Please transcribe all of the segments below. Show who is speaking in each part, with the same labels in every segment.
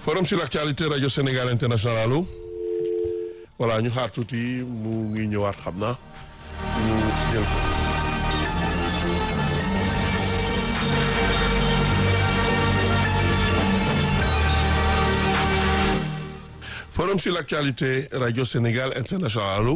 Speaker 1: forum sur l'actualité rajo Sénégal international allo voilà ñu xaar tuuti mu ngi ñëwaat xam na ñu jël ko. forum sur l'actualité rajo Sénégal international allo.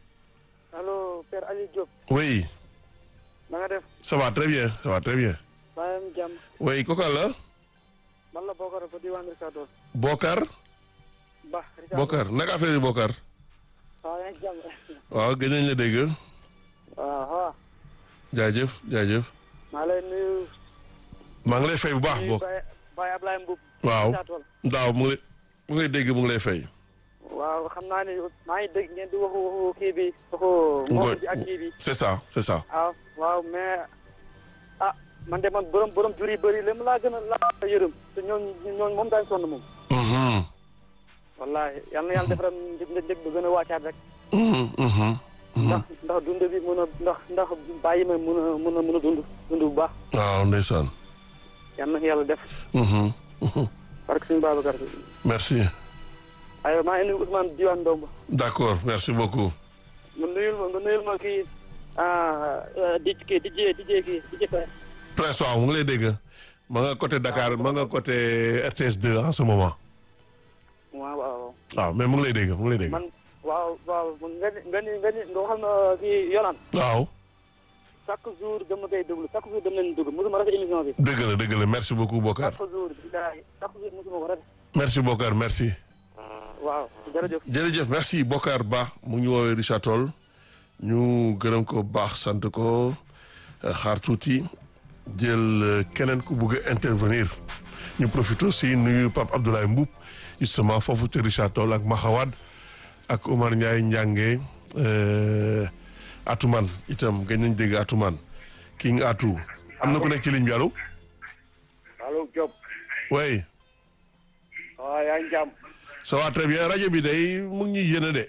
Speaker 2: allo Père Aliou Diop.
Speaker 1: oui.
Speaker 2: na nga def.
Speaker 1: ça va très bien ça va très bien.
Speaker 2: maa ngi am jàmm.
Speaker 1: oui kooku la.
Speaker 2: man la Bokar ba diwaan Richard Toll.
Speaker 1: Bokar.
Speaker 2: Ba Richard
Speaker 1: Bokar naka affaire yi Bokar.
Speaker 2: waaw yaa ngi jàmm.
Speaker 1: waaw gën nañ la dégg.
Speaker 2: waaw waaw.
Speaker 1: jaajëf jaajëf.
Speaker 2: maa lay nuyu.
Speaker 1: maa ngi lay fay bu baax
Speaker 2: nuyu
Speaker 1: bokk.
Speaker 2: Baye Baye Ablaye Mboub.
Speaker 1: waaw
Speaker 2: Richard Toll.
Speaker 1: daaw mu ngi lay mu ngi lay dégg mu ngi lay fay.
Speaker 2: waaw xam naa ne maa ngi dégg ngeen di waxu waxu kii bi. waxu moom bi ak kii bi.
Speaker 1: c'est ça c'est ça.
Speaker 2: waaw waaw mais ah man de man borom borom jur yi bëri la mu laa gën a laa yërëm te ñooñu ñooñu moom daañu sonn moom.
Speaker 1: Mhm,
Speaker 2: wallaahi yal na yàlla defaral njëg njëg bu gën a wàccaat rek.
Speaker 1: mhm, mhm, mhm.
Speaker 2: ndax ndax dund bi mun a ndax ndax bàyyi ma mun a mun a mun a dund dund bu baax.
Speaker 1: waaw ndeysaan.
Speaker 2: yal na yàlla def.
Speaker 1: Mhm, mhm.
Speaker 2: parce que suñu Babacar
Speaker 1: merci.
Speaker 2: aywa maa ngi nuyu Ousmane Diwane Ndomba.
Speaker 1: d'accord merci beaucoup.
Speaker 2: nga nuyul ma nga nuyul ma kii ah di kii di jee di jee kii di jee
Speaker 1: Prince waaw mu ngi lay dégg. ma nga côté Dakar ma nga côté RTS 2 en ce moment.
Speaker 2: waaw waaw.
Speaker 1: waaw mais mu ngi lay dégg mu ngi lay dégg.
Speaker 2: man waaw waaw nga ni nga ni nga ni nga waxal ma kii Yolaan.
Speaker 1: waaw.
Speaker 2: chaque jour dama koy déglu chaque jour dama leen déglu mosuma rafet émission bi.
Speaker 1: dëgg la dëgg la merci beaucoup Bokar.
Speaker 2: chaque jour bilaay chaque jour mosuma ko rafet.
Speaker 1: merci Bokar merci.
Speaker 2: waaw jërëjëf.
Speaker 1: jërëjëf merci Bokar Ba mu ngi ñu woowee Richard Toll ñu gërëm ko baax sant ko xaar tuuti jël euh, keneen ku bugg a intervenir ñu profité aussi nuyu Pape Abdoulaye Mboup justement foofu te Richard Toll ak Maxawad ak Omar Ndiaye Ndiange euh, Atuman itam gën nañ dégg Atuman King Atu am na ku nekk ci ligne bi allo
Speaker 2: allo Diop.
Speaker 1: oui
Speaker 2: waaw yaa ngi jàmm.
Speaker 1: ça va très bien rajo bi day mu ngi ñuy yéene de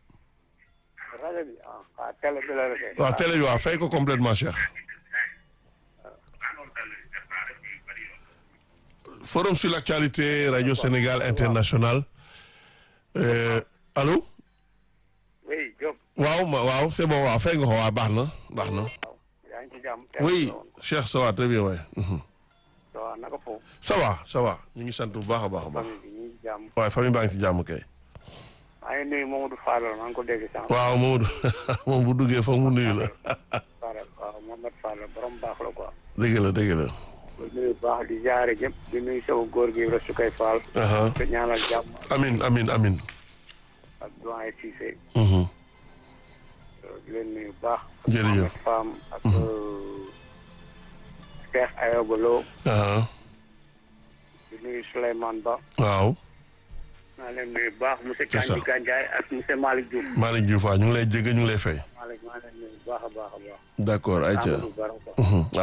Speaker 2: rajo bi ah ah télé bi la rek.
Speaker 1: waaw télé bi waaw fay ko complètement Cheikh forum sur l'actualité radio Sénégal international euh, allô
Speaker 2: oui Diop.
Speaker 1: waaw ma waaw c'est bon waaw fay nga ko waaw baax na baax na
Speaker 2: waaw yaa ngi ci jàmm.
Speaker 1: oui Cheikh ça va très bien waay mhm.
Speaker 2: waaw naka foofu.
Speaker 1: ça va ça va ñu ngi sant bu baax a baax a baax
Speaker 2: famille bi ñu ngi jàmm.
Speaker 1: waaye famille baa ngi ci jàmm kay
Speaker 2: maa ngi nuyu Mamadou Fall maa ngi ko dégg sànq.
Speaker 1: waaw Mamadou moom bu duggee foog mu nuyu la
Speaker 2: Fall waaw Mamadou Fall borom baax la quoi.
Speaker 1: dëgg la dëgg la
Speaker 2: di nuyu baax di jaare ñëpp di nuyu sama góor gi la su koy faal.
Speaker 1: aha
Speaker 2: te ñaanal jàmm
Speaker 1: amin amin amin
Speaker 2: ak doyen Cissé.
Speaker 1: mhm.
Speaker 2: di leen nuyu baax.
Speaker 1: Jërëjëf.
Speaker 2: ak Fam ak Cheikh Ayoba Lo
Speaker 1: aha
Speaker 2: di nuyu Souleymane Ba.
Speaker 1: waaw
Speaker 2: maa leen nuyu baax monsieur
Speaker 1: C'est ça.
Speaker 2: Kandji Gandiaye ak monsieur Malick Diouf.
Speaker 1: Malick Diouf waaw ñu ngi lay dégg ñu ngi lay fay
Speaker 2: Malick maa leen nuyu baax a baax a baax.
Speaker 1: d'accord ayca
Speaker 2: Amadou Baro quoi.
Speaker 1: Mhm.